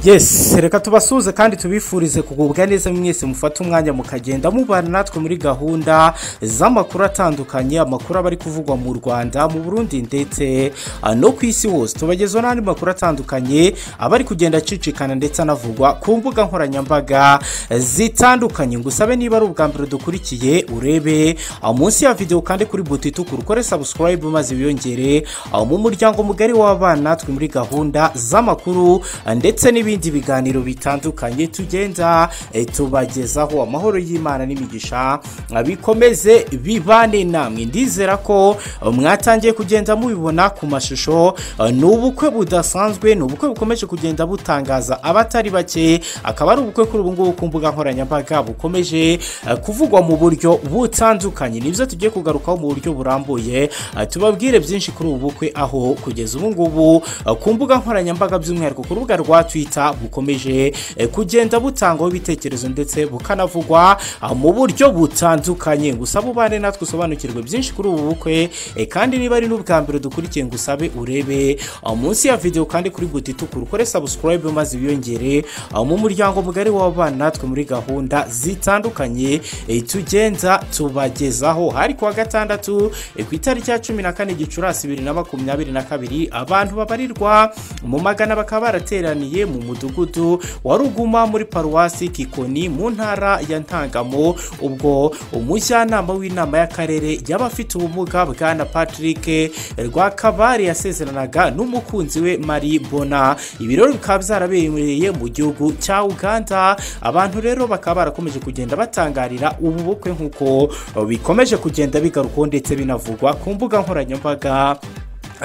yesi reka tubasuhuze kandi tubifurize kugubwa neza mwese mufate umwanya mukagenda mubana natwe muri gahunda z'amakuru atandukanye amakuru aba ari kuvugwa mu rwanda mu burundi ndetse ah, no ku isi hose tubagezaho n'andi makuru atandukanye aba ari kugenda acicikana ndetse anavugwa ku mbuga nkoranyambaga zitandukanye ngusabe niba ari ubwa mbere dukurikiye urebe ah, munsi ya videwo kandi kuri buto itukura ukore sabusikarayibu maze wiyongere ah, mu muryango mugari w'abana natwe muri gahunda z'amakuru ah, ndetse n'ibindi n'ibindi biganiro bitandukanye tugenda eh, tubagezaho amahoro y'imana n'imigisha ah, bikomeze bibane namwe ndizera ko eh, mwatangiye kugenda mubibona ku mashusho eh, ni ubukwe budasanzwe ni ubukwe bukomeje kugenda butangaza abatari bake akaba ari ubukwe kuri ubu ngubu ku mbuga nkoranyambaga bukomeje eh, kuvugwa mu buryo butandukanye nibyo tugiye kugarukaho mu buryo burambuye ah, tubabwire byinshi kuri ubu bukwe aho kugeza ubu ngubu ah, ku mbuga nkoranyambaga by'umwihariko ku rubuga rwa twita leta bukomeje eh, kugenda butangwaho ibitekerezo ndetse bukanavugwa ah, mu buryo butandukanye gusa bubane natwe usobanukirwe byinshi kuri ubu bukwe eh, kandi niba ari n'ubwa mbere dukurikiye ngo usabe urebe ah, munsi ya videwo kandi kuri buto itukura ukore sabusikarayibu maze wiyongere ah, mu muryango mugari w'abana natwe muri gahunda zitandukanye eh, tugenda tubagezaho hari kuwa gatandatu eh, ku itariki ya cumi na kane gicurasi bibiri na makumyabiri na kabiri abantu babarirwa mu magana bakaba barateraniye mu mudugudu wa ruguma muri paruwasi kikoni mu ntara ya ntangamo ubwo umujyanama w'inama y'akarere y'abafite ubumuga bwana patrick rwakabari yasezeranaga n'umukunzi we mari bona ibirori bikaba byarabereye mu gihugu cya uganda abantu rero bakaba barakomeje kugenda batangarira ubu bukwe nk'uko bikomeje kugenda bigarukwaho ndetse binavugwa ku mbuga nkoranyambaga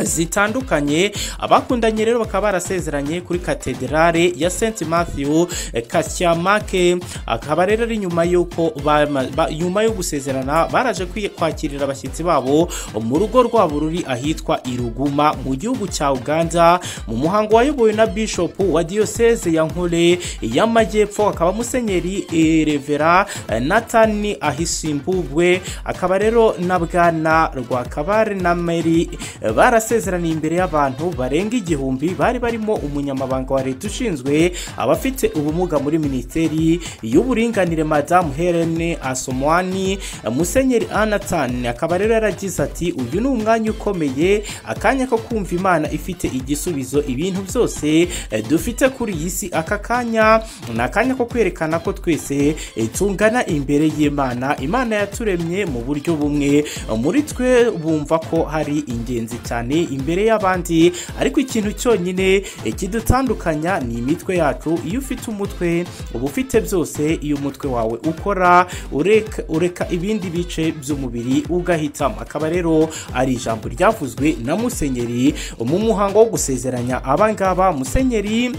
zitandukanye abakundanye rero bakaba barasezeranye kuri katedrale ya St Matthew eh, Kasyamake akaba rero ari nyuma y'uko bama- ba- nyuma yo gusezerana baraje kwi- kwakirira abashyitsi babo mu rugo rwabo ruri ahitwa Iruguma mu gihugu cya Uganda mu muhango wayobowe na Bishop wa Diocese ya Nkole y'Amajyepfo akaba Musenyeri eh, Revera eh, Nathan Ahisimbubwe akaba rero na Bwana Rwakabare na Mary eh, barase barasezeraniye imbere y'abantu barenga igihumbi bari barimo umunyamabanga wa leta ushinzwe abafite ubumuga muri minisiteri y'uburinganire madamu helene asomwani musenyeri anatani akaba rero yaragize ati uyu ni umwanya ukomeye akanya ko kumva imana ifite igisubizo ibintu byose eh, dufite kuri iyi si aka kanya ni akanya ko kwerekana ko twese eh, tungana imbere y'imana imana yaturemye mu buryo bumwe muri twe bumva ko hari ingenzi cyane imbere y'abandi ariko ikintu cyonyine eh, kidutandukanya ni imitwe yacu iyo ufite umutwe uba ufite byose iyo umutwe wawe ukora ureka, ureka ibindi bice by'umubiri ugahitamo akaba rero ari ijambo ryavuzwe na musenyeri mu muhango wo gusezeranya abangaba musenyeri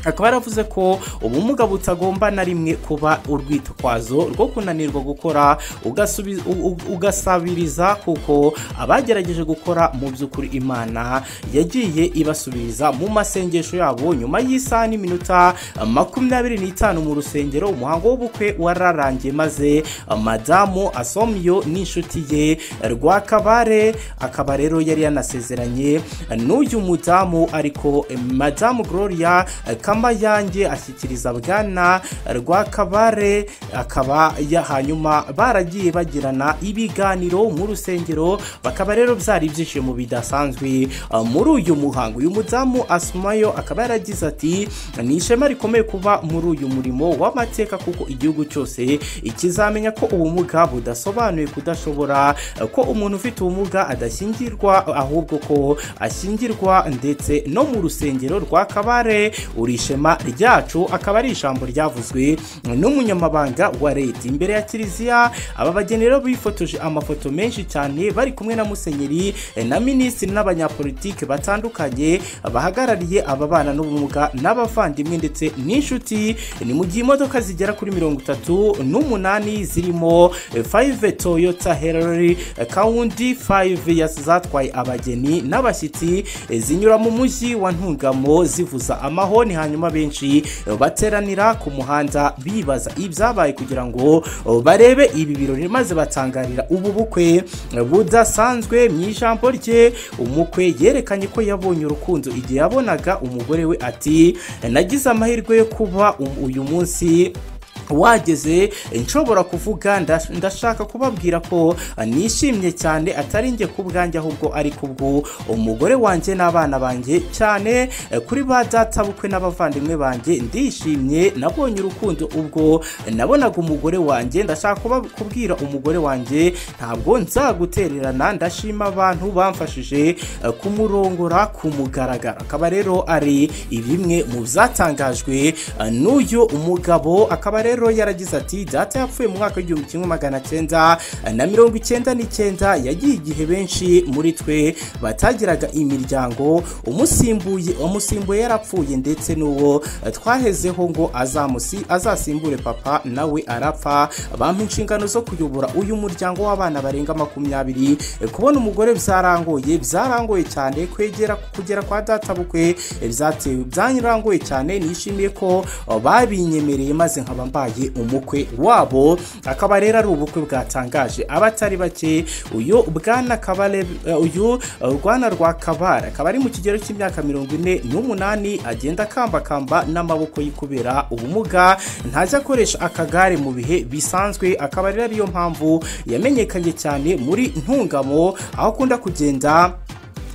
akaba yaravuze ko ubumuga butagomba na rimwe kuba urwitwazo rwo kunanirwa gukora ugasubi- u- u- ugasabiriza kuko abagerageje gukora mu by'ukuri imana yagiye ibasubiriza mu masengesho yabo nyuma y'isaha n'iminota makumyabiri n'itanu mu rusengero umuhango w'ubukwe wararangiye maze madamu asomyo n'inshuti ye rwakabare akaba rero yari yanasezeranye n'uyu mudamu ariko eh, madamu gloria eh, kamba yanjye ashyikiriza bwana rwakabare akaba ya hanyuma baragiye bagirana ibiganiro mu rusengero bakaba rero byari ibyishimo bidasanzwe ah, muri uyu muhango uyu mudamu asumayo akaba yaragize ati ni ishema rikomeye kuba muri uyu murimo w'amateka kuko igihugu cyose kizamenya ko ubumuga budasobanuye kudashobora ko umuntu ufite ubumuga adashyingirwa ahubwo ko ashyingirwa ndetse no mu rusengero rwa kabare uri ishema ryacu akaba ari ijambo ryavuzwe n'umunyamabanga wa leta imbere ya kiliziya aba bageni rero bifotoje amafoto menshi cyane bari kumwe na musenyeri eh, na minisitiri n'abanyapolitike batandukanye bahagarariye ababana n'ubumuga n'abavandimwe ndetse n'inshuti ni mu gihe imodoka zigera kuri mirongo itatu n'umunani zirimo eh, 5 toyota herori kawundi 5 ya- zatwaye abageni n'abashyitsi eh, zinyura mu mujyi wa ntungamo zivuza amahoni hanyuma benshi bateranira ku muhanda bibaza ibyabaye kugira ngo barebe ibi birori maze batangarira ubu bukwe budasanzwe mu ijambo rye umukwe yerekanye ko yabonye urukundo igihe yabonaga umugore we ati nagize amahirwe yo kuba uyu munsi wageze nshobora kuvuga nda- ndashaka kubabwira ko nishimye cyane atari njye ku bwanjye ahubwo ari kubwo umugore wanjye n'abana banjye cyane eh, kuri ba data bukwe n'abavandimwe banjye ndishimye nabonye urukundo ubwo nabonaga umugore wanjye ndashaka kuba- kubwira umugore wanjye ntabwo nzagutererana ndashima abantu bamfashije eh, kumurongora kumugaragara akaba rero ari bimwe mu byatangajwe eh, n'uyu mugabo akaba rero yaragize ati data yapfuye mu mwaka w'igihumbi kimwe magana cyenda na mirongo icyenda n'icyenda yagiye igihe benshi muri twe batagiraga imiryango umusimbuye umusimbuye yarapfuye ndetse n'uwo twahezeho ngo azamusi azasimbure papa nawe arapfa bampa inshingano zo kuyobora uyu muryango w'abana barenga makumyabiri kubona umugore byarangoye byarangoye cyane kwegera kugera kwa data bukwe byatewe byarangoye cyane nishimiye ko uh, babinyemereye maze nkaba mbaye umukwe wabo akaba rero ari ubukwe bwatangaje abatari bake uyu bwana kabale uh, uyu uh, rwana rwa kabara akaba ari mu kigero cy'imyaka mirongo ine n'umunani agenda akambakamba n'amaboko ye kubera ubumuga ntajya akoresha akagare mu bihe bisanzwe akaba rero ariyo mpamvu yamenyekanye cyane muri ntungamo aho akunda kugenda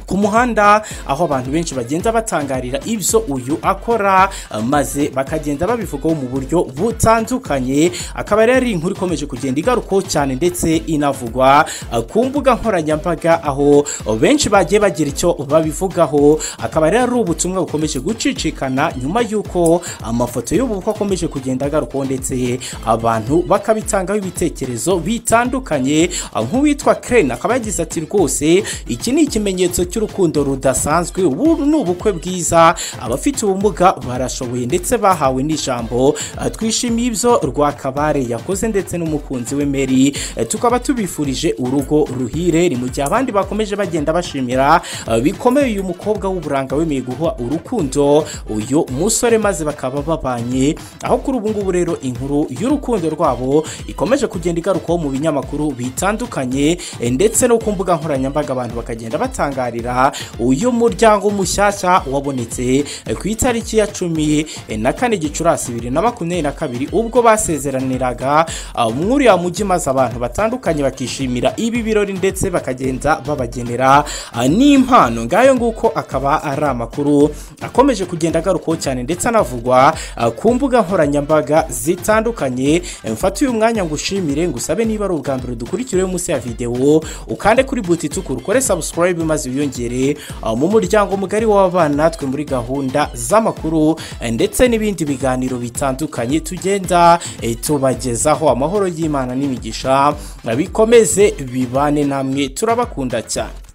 ku muhanda aho abantu benshi bagenda batangarira ibyo uyu akora eh, maze bakagenda babivugaho mu buryo butandukanye akaba rero ari inkuru ikomeje kugenda igarukaho cyane ndetse inavugwa eh, ku mbuga nkoranyambaga aho eh, benshi bagiye bagira icyo babivugaho akaba rero ari ubutumwa bukomeje gucicikana nyuma y'uko amafoto y'ubu bukwe akomeje kugenda agarukaho ndetse abantu bakabitangaho ibitekerezo bitandukanye eh, nk'uwitwa Crane akaba yagize ati rwose iki ni ikimenyetso cy'urukundo rudasanzwe ubu ni ubukwe bwiza abafite ubumuga barashoboye ndetse bahawe n'ijambo Eh, twishimiye ibyo rwakabare yakoze ndetse n'umukunzi we meri Eh, tukaba tubifurije urugo ruhire ni mu gihe abandi bakomeje bagenda bashimira eh, bikomeye uyu mukobwa w'uburanga wemeye guha urukundo uyu musore maze bakaba babanye aho kuri ubu ngubu rero inkuru y'urukundo rwabo ikomeje kugenda igarukaho mu binyamakuru bitandukanye eh, ndetse no ku mbuga nkoranyambaga abantu bakagenda batangarira uyu muryango mushyashya wabonetse eh, ku itariki ya cumi eh, na kane gicurasi bibiri na makumyabiri na kabiri ubwo basezeraniraga ah, muri uriya mujyi maze abantu batandukanye bakishimira ibi birori ndetse bakagenda babagenera ah, n'impano ngayo nguko akaba ari amakuru akomeje kugenda agarukaho cyane ndetse anavugwa ah, ku mbuga nkoranyambaga zitandukanye Eh, mfate uyu mwanya ngo ushimire ngusabe niba ari ubwa mbere dukurikiriwe munsi ya videwo ukande kuri buti itukura ukore subscribe maze wiyongere ah, mu muryango mugari w'abana natwe muri gahunda z'amakuru eh, ndetse n'ibindi biganiro bitandukanye tugenda eh, tubagezaho amahoro y'imana n'imigisha bikomeze bibane namwe turabakunda cyane